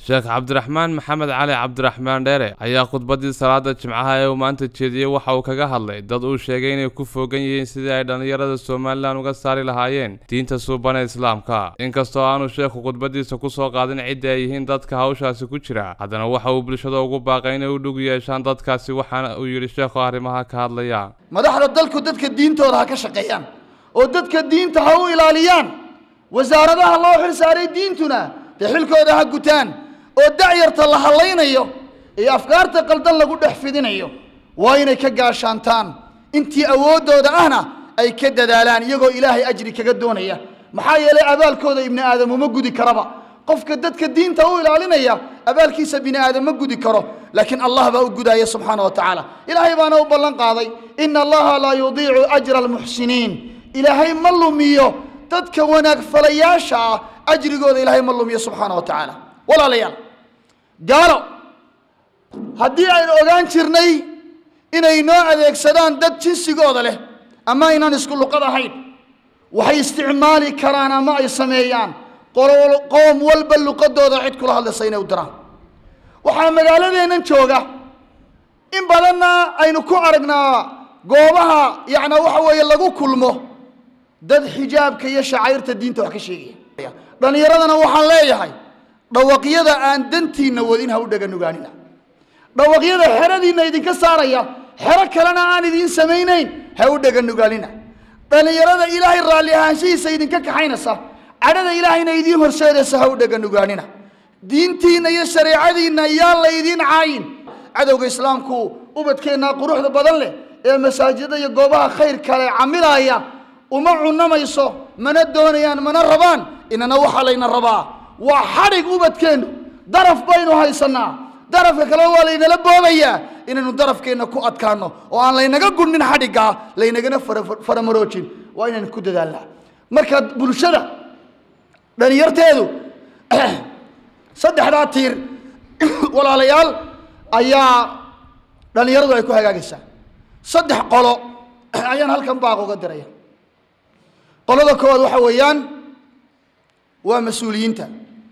sheekh cabdiraxmaan maxamed cali cabdiraxmaan dheere ayaa khudbaddii salaada jimcaha ee uu maanta jeediyey waxa uu kaga hadlay dad uu sheegay inay ku foogan yihiin sidii ay dhallinyarada somalilan uga saari lahaayeen diinta suubana islaamka inkastoo aanu sheekhu khudbaddiisa ku soo qaadin cidda ay yihiin dadka hawshaasi ku jira haddana waxa uu bulshada ugu baaqay inay u dhug yeeshaan dadkaasi waxaana uu yidhi sheekhu arrimaha ka hadlaya madaxda dalku dadka diintooda ha ka shaqeeyaan oo dadka diinta ha u ilaaliyaan wasaaradaha loo xil saaray diintuna dee xilkooda ha gutaan oo dacyarta la hallaynayo iyo afkaarta qaldan lagu dhex fidinayo waa inay ka gaashaantaan intii awooddooda ahna ay ka dadaalaan iyagoo ilaahay ajri kaga doonaya maxaa yeelay abaalkooda ibni aadam uma gudi karaba qofka dadka diinta u ilaalinaya abaalkiisa bini aadam ma gudi karo laakiin allah baa u gudaya subxaana wa tacaala ilaahay baana u ballan qaaday ina allaha laa yudiicu ajra almuxsiniin ilaahay ma lumiyo dadka wanaag falayaasha ah ajrigooda ilaahay ma lumiyo subxaana wa tacaala walaalayaal gaalo haddii aynu ogaan jirnay inay noo adeegsadaan dad jinsigooda leh ama aynaan isku luqad ahayn waxay isticmaali karaan ama ay sameeyaan qoom walba luqadooda cid kula hadlaysa inay u diraan waxaa magaaladeennan jooga in badanna aynu ku aragnaa goobaha yacnaa waxa weeye lagu kulmo dad xijaabka iyo shacairta diinta wax ka sheegaya dhallinyaradana waxaan leeyahay dhawaqyada aan dantiinna wadin ha u dhaganugaanina dhawaqyada xeradiinna idinka saaraya xero kalena aan idiin samaynayn ha u dhaganugaanina dhallinyarada ilaahay raalli ahaanshihiisa idinka kaxaynaysa cadhada ilaahayna idiin horseedaysa ha u dhaganugaanina diintiinna iyo shareecadiinna yaan la idiin caayin cadowga islaamku ubadkeennaa quruxda badan leh ee masaajida iyo goobaha khayr kale camilaaya uma cunamayso mana doonayaan mana rabaan inana waxaa layna rabaa waa xadhig ubadkeennu daraf baynu haysanaa darafka kale waa laynala boobayaa inaynu darafkeenna ku adkaano oo aan laynaga gudnin xadhiggaa laynagana faramaroojin waa inaynu ku dadaalnaa marka bulshada dhalinyarteedu saddexdaa tiir walaalayaal ayaa dhallinyaradu ay ku hagaagaysaa saddex qolo ayaan halkan baaq uga diraya qolada koowaad waxa weeyaan waa mas-uuliyiinta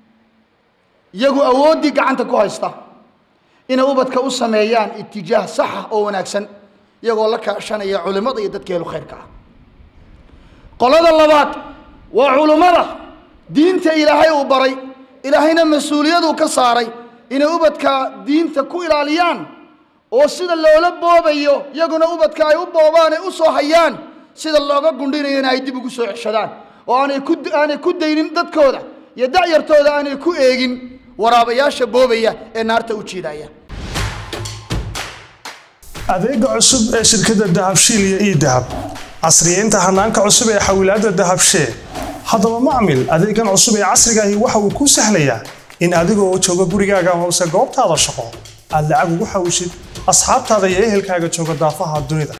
iyagu awooddii gacanta ku haysta inay ubadka u sameeyaan itijaah saxa oo wanaagsan iyagoo la kaashanaya culimmada iyo dadka helu khayrka ah qolada labaad waa culummada diinta ilaahay uu baray ilaahayna mas-uuliyaduu ka saaray inay ubadka diinta ku ilaaliyaan oo sida loola boobayo iyaguna ubadka ay u boobaan ay u soo hayaan sida looga gundhinayona ay dib ugu soo ceshadaan oo aanay ku aanay ku daynin dadkooda iyo dacyartooda aanay ku eegin waraabayaasha boobaya ee naarta u jiidaya adeega cusub ee shirkadda dahabshiil iyo ii dahab casriyeynta hanaanka cusub ee xawilaadda dahabshee haddaba macmil adeegan cusub ee casrigaahi waxa uu kuu sahlayaa in adigoo jooga gurigaaga hoose goobtaada shaqo aad lacag ugu xawishid asxaabtaada iyo ehelkaaga jooga daafaha dunida